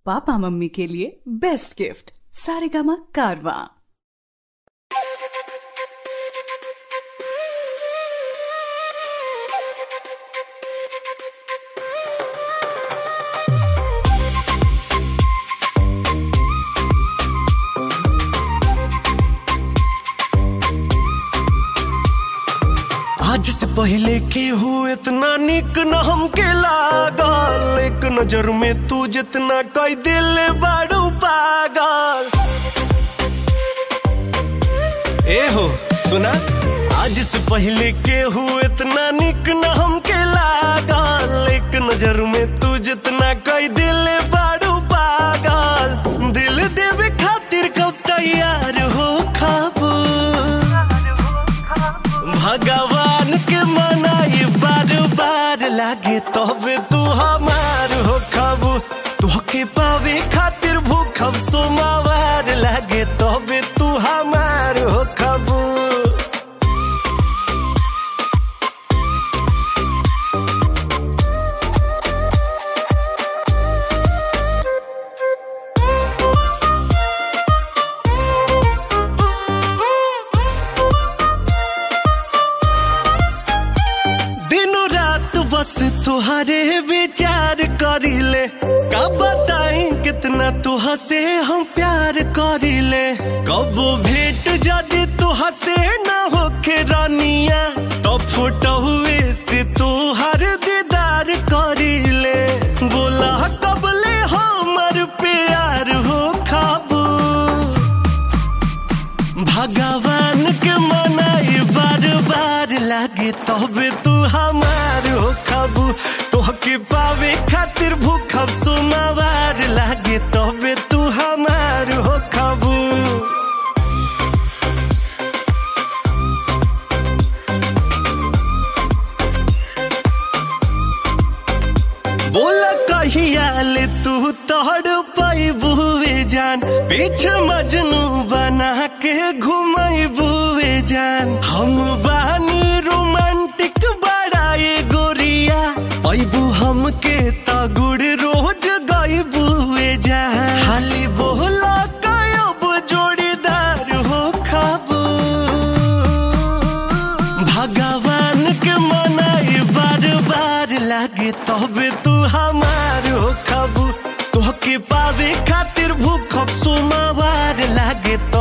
papa mummy के लिए best gift Saregama कारवा आज से पहले के हो इतना निक न हमके लागल एक नजर में तू जितना कई दिल बारू पागल ए हो सुना आज से पहले के हो इतना निक न हमके लागल एक नजर में तू जितना कई दिल बारू पागल दिल देवे खातिर कब तैयार हो खाबू भगवान के मनाई बार बार लागे तबे तू हमार हो खबू तोहके पावे खातिर भूखब सोमावार लागे तबे तू हमार हो खबू दिनों रात बस तुहरे विचार करिले का बताई कितना तुह से हम प्यार करिले कब भेंट जदि तुह से न होके रानिया तो फोटो हुए से तुहर दीदार करिले बोला कबले हमर प्यार हो खाबू भगवान के मनाई बार बार लागे तबे तू हमार हो खबू तोहके पावे खातिर भूखब सोमावार लागे तबे तू हमार हो खबू बोला कहियाल तू तोड़ पैबुए जान पीछे मजनू बना के घुमाई बुए जान हम बानी रोमांटिक बड़ाए गोरिया पैबू हमके तगुड़ रोज गई बुए जान हाली बोला कयब जोड़ीदार हो खाबू भगवान के मनाई बार बार लागे तबे तू हमार हो खबू तोहके पावे खातिर भूखब सोमावार लागे तो